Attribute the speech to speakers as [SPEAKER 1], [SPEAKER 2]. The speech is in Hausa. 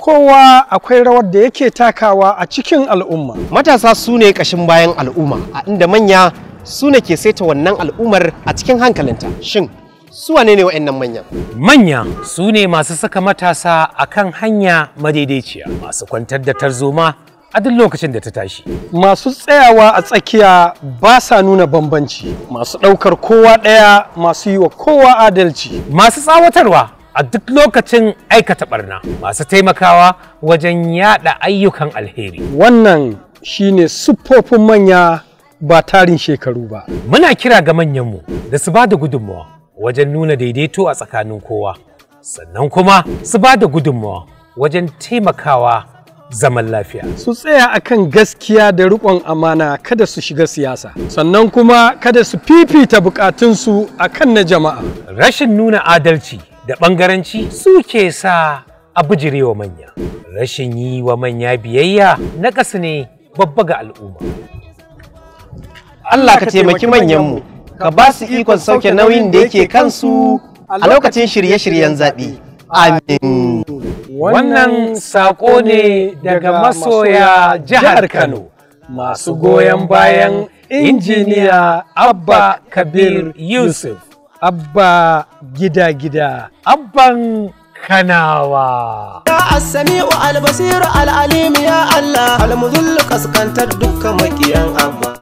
[SPEAKER 1] kowa akwai rawar da yake takawa a cikin al'umma
[SPEAKER 2] Matasa su ne ƙashin bayan al'umma, a inda manya su ne ke saita wannan al'ummar a cikin hankalinta. Shin, su wane ne wa'annan manyan?
[SPEAKER 3] Manya su ne masu saka matasa a kan hanya madaidaiciya, masu kwantar da tarzoma a duk lokacin da ta tashi.
[SPEAKER 1] masu tsayawa a tsakiya ba sa nuna bambanci masu ɗaukar kowa ɗaya masu yi wa kowa adalci
[SPEAKER 3] Masu tsawatarwa a duk lokacin aikata barna, masu taimakawa wajen yada ayyukan alheri.
[SPEAKER 1] wannan shine siffofin manya ba tarin shekaru ba
[SPEAKER 3] Muna kira ga manyanmu da su ba da gudunmawa wajen nuna daidaito a tsakanin kowa, sannan kuma su ba da gudunmawa wajen taimakawa zaman lafiya.
[SPEAKER 1] su tsaya akan gaskiya da riƙon amana kada su shiga siyasa sannan kuma kada su fifita bukatunsu akan na jama'a
[SPEAKER 3] Rashin nuna adalci da ɓangaranci suke sa a bijirewa manya. Rashin yi wa manya biyayya na ƙasa ne babba ga al'umma.
[SPEAKER 2] Allah ka taimaki manyanmu, ka ba su ikon sauke nauyin da yake kansu a lokacin shirye-shiryen zaɓe. Amin.
[SPEAKER 3] Wannan saƙo ne daga masoya jihar Kano masu goyon bayan injiniya Abba Kabir Yusuf,
[SPEAKER 1] abba gida-gida
[SPEAKER 3] Abban Kanawa.
[SPEAKER 4] Ya Assami'u Albasiru Al'alim ya Allah, Almuzullu kaskantar dukkan makiyan Abba.